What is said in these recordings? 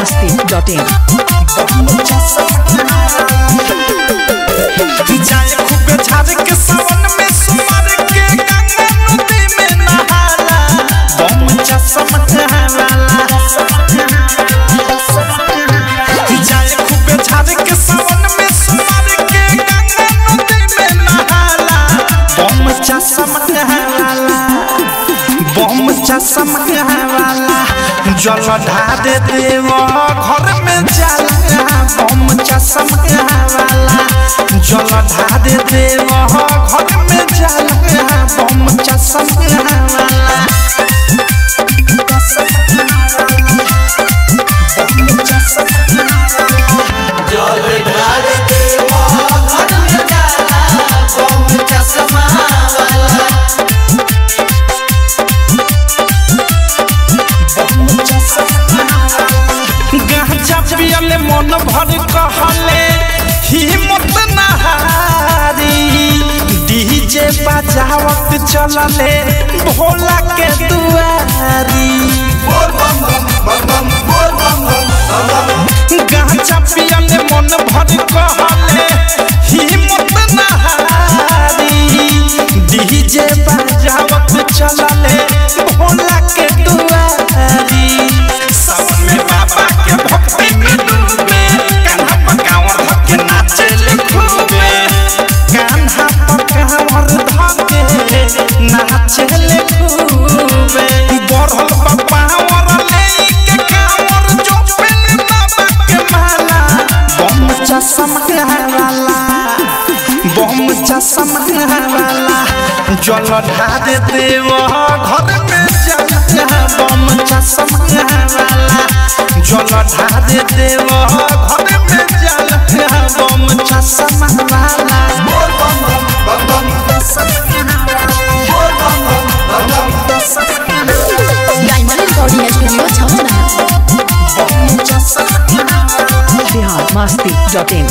masti.in. जाए खूबे झाड़ के सावन में सुमर के गंगा नदी में नहाला बम चश्म वाला जाए खूबे झाड़ के सावन में सुमर के गंगा नदी में नहाला बम चश्म वाला बम चश्म वाला जल ढा दे देव घर में जाला बम चश्म वाला जल ढा दे देव घर में जाला बम चश्म वाला गांजा पियले मन भर कहले हिम्मत नहारी डीजे बजावत चलले भोला के दुआरी गांजा पियले मन भर कहले हिम्मत नहारी डीजे बजावत चलले भोला के दुआरी सावन में बाबा के भक्ति में डूबे कान्हा पकावर धके नाचे ले खूबे कान्हा पकावर धके नाचे ले खूबे बढ़ल पावर ले के कावर जो पेले बाबा के माला बम चश्मा वाला बम चश्मा वाला जल ढा दे देव घर में जा बम चश्मा वाला जल ढा दे देव घर में जा बम चश्मा वाला diamond recording studio Chhawna Bihar masti.in.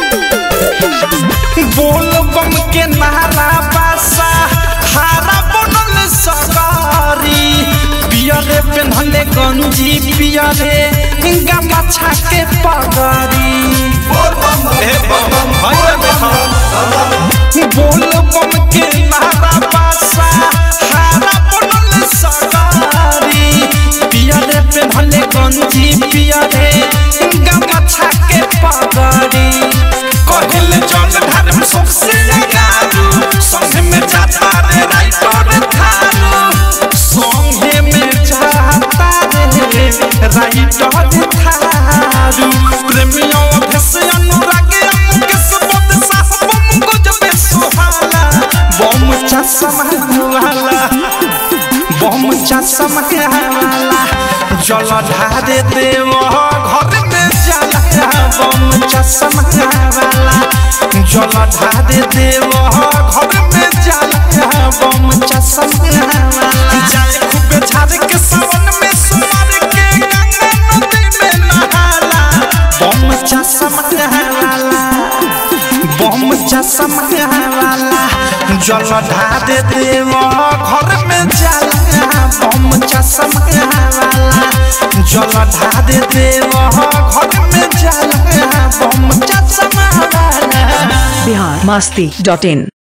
बोल बम के नारा बासा हारा बनल सगारी पियरे पेन्हले गंजी पियरे गंगा छाके पगरी हे बम भैया देखो बोल बम के नारा बासा हारा बनल सगारी पियरे पेन्हले गंजी पियरे गंगा छाके पगरी कहले जल धर्म सबसे लगारू संगे में जाता रे राइटर थारू संगे में जाता रे राइटर थारू प्रेमियों भेस अनुराग के सबद साहब को जब सुहाला बम चश्मा वाला बम चश्मा वाला जल ढा दे देव घर में जाला बम चश्मा वाला जल ढा दे देव घर में जाला बम चश्मा वाला जाए खूबे झाड़ के सावन में सुमर के गंगा नदी में नहाला बम चश्मा वाला बम चश्मा वाला जल ढा दे देव घर में जाला बम चश्मा वाला जल ढा दे देव घर में जाला बम चश्मा वाला Bihar masti.in.